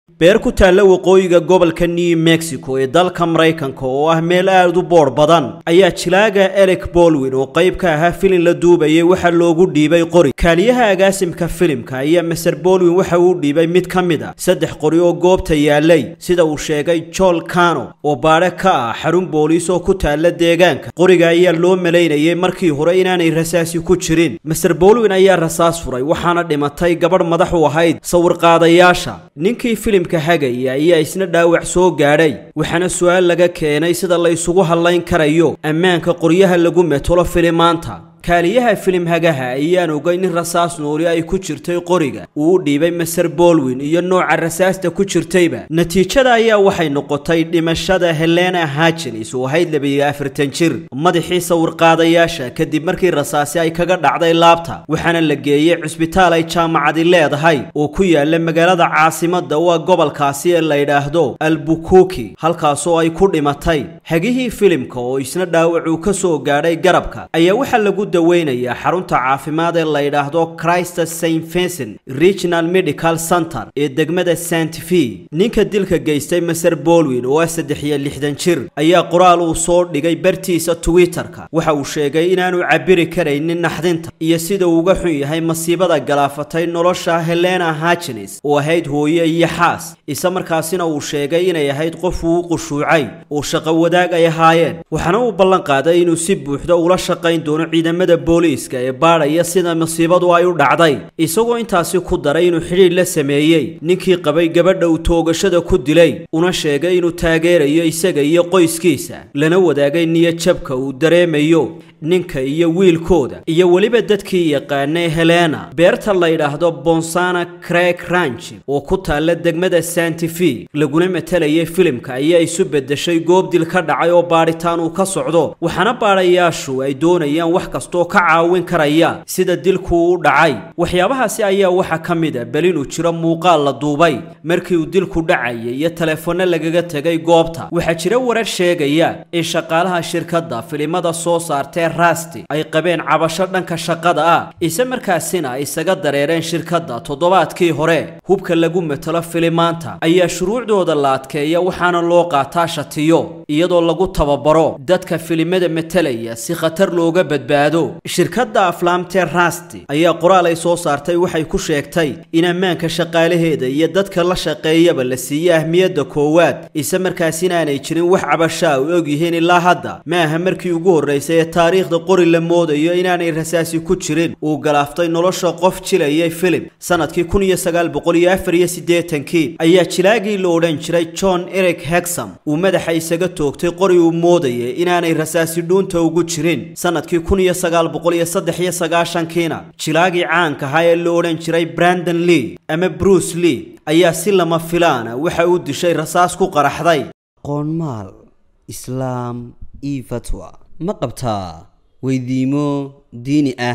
beer ku taalla waqooyiga gobolka new mexico ee dalka maraykanka oo ah meel aad u boodh badan ayaa jilaaga elek bolwin oo qayb ka ahaa filin la duubayay waxaa loogu dhiibay qori kaaliyaha agaasimka filimka ayaa maser bolwin waxa uu dhiibay mid ka mid a saddex qori oo goobta yaalay sida uu sheegay joel cano oo baadhe ka ah xarun booliis oo ku taalla deegaanka qoriga ayaa loo malaynayay markii hore inaanay rasaasi ku jirin maser bolwin ayaa rasaas furay waxaana dhimatay gabadh madax u ahayd sawirqaadayaasha ninkii filimka hagaya ayaa isna dhaawac soo gaadhay waxaana su-aal laga keenay sida la isugu hadlayn karayo ammaanka qoryaha lagu metolo filimaanta kaaliyaha filim hagaha ayaan ogay nin rasaas nooli ay ku jirtay qoriga uu u dhiibay maser bolwin iyo nooca rasaasta ku jirtayba natiijada ayaa waxay noqotay dhimashada helena hajenis oo ahayd labiyo afartan jir madaxii sawirqaadayaasha kadib markii rasaasi ay kaga dhacday laabta waxaana la geeyey cusbitaal ay jaamacadi leedahay oo ku yaala magaalada caasimada u ah gobolkaasi ee la yidhaahdo albukuki halkaasoo ay ku dhimatay hagihii filimka oo isna dhaawacuu ka soo gaadhay garabka ayaa waxaa lagu daweynayaa xarunta caafimaad ee la yidhaahdo christ st vincent regional medical center ee degmada st v ninka dilka geystay maser bolwin oo ah saddex iyo lixdan jir ayaa qoraal uu soo dhigay bartiisa twitter-ka waxa uu sheegay inaanu cabiri karaynin naxdinta iyo sida uu uga xun yahay masiibada galaafatay nolosha helena hajenis oo ahayd hooye iyo xaas isla markaasina uu sheegay inay ahayd qof uu u qushuucay oo shaqo wadaag ay ahaayeen waxaana uu ballan qaaday inuu si buuxda ula shaqayn doono ciidamada booliiska ee baadhaya sida masiibadu ay u dhacday isagoo intaasi ku daray inuu xidhiidh la sameeyey ninkii qabay gabadha uu toogashada ku dilay una sheegay inuu taageerayo isaga iyo qoyskiisa lana wadaagay niyadjabka uu dareemayo ninka iyo wiilkooda iyo weliba dadkii yaqaanay helena beerta la yidhaahdo bonsana crek ranch oo ku taalla degmada santifi laguna matalayay filimka ayaa isu beddeshay goob dil ka dhacay oo baadhitaan uu ka socdo waxaana baadhayaashu ay doonayaan wax kastoo ka caawin karaya sida dilku u dhacay waxyaabahaasi ayaa waxaa ka mid a bel inuu jiro muuqaal la duubay markii uu dilku dhacayay iyo telefono lagaga tegay goobta waxaa jira warar sheegaya in shaqaalaha shirkadda filimada soo saartee rasti ay qabeen cabasho dhanka shaqada ah ise markaasina ay isaga dareereen shirkadda toddobaadkii hore hubka lagu matalo filimaanta ayaa shuruucdooda la adkeeya waxaana loo qaataa shatiyo iyadoo lagu tababaro dadka filimada matalaya si khatar looga badbaado shirkadda aflaamtee rasti ayaa qoraal ay soo saartay waxay ku sheegtay in ammaanka shaqaalaheeda iyo dadka la shaqeeyaba la siiye ahmiyadda koowaad ise markaasina aanay jirin wax cabashaa u ogyihiin ilaa hadda ma aha markii ugu horraysay ee taariikhda qori la moodayo inaanay rasaasi ku jirin uu galaaftay nolosha qof jilayay filim sanadkii kun iyo sagaal boqol iyo afar iyo siddeetankii ayaa jilaagii la odhan jiray john eric hexam uu madaxa isaga toogtay qori uu moodayay inaanay rasaasi dhuunta ugu jirin sanadkii kun iyo sagaal boqol iyo saddex iyo sagaashankiina jilaagii caanka ahaa ee la odhan jiray brandon lee ama bruce lee ayaa si lama filaana waxa uu dishay rasaas ku qaraxday qoonmaal islaam io fatwa ma qabtaa weydiimo diini ah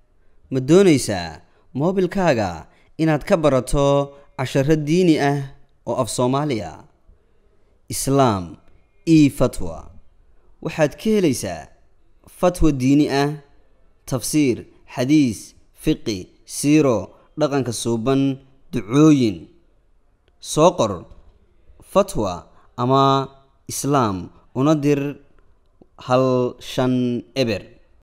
ma doonaysaa moobilkaaga inaad ka barato casharo diini ah oo af soomaaliya islaam io fatwa waxaad ka helaysaa fatwa diini ah tafsiir xadiis fiqi siiro dhaqanka suuban ducooyin soo qor fatwa ama islaam una dir hal shan eber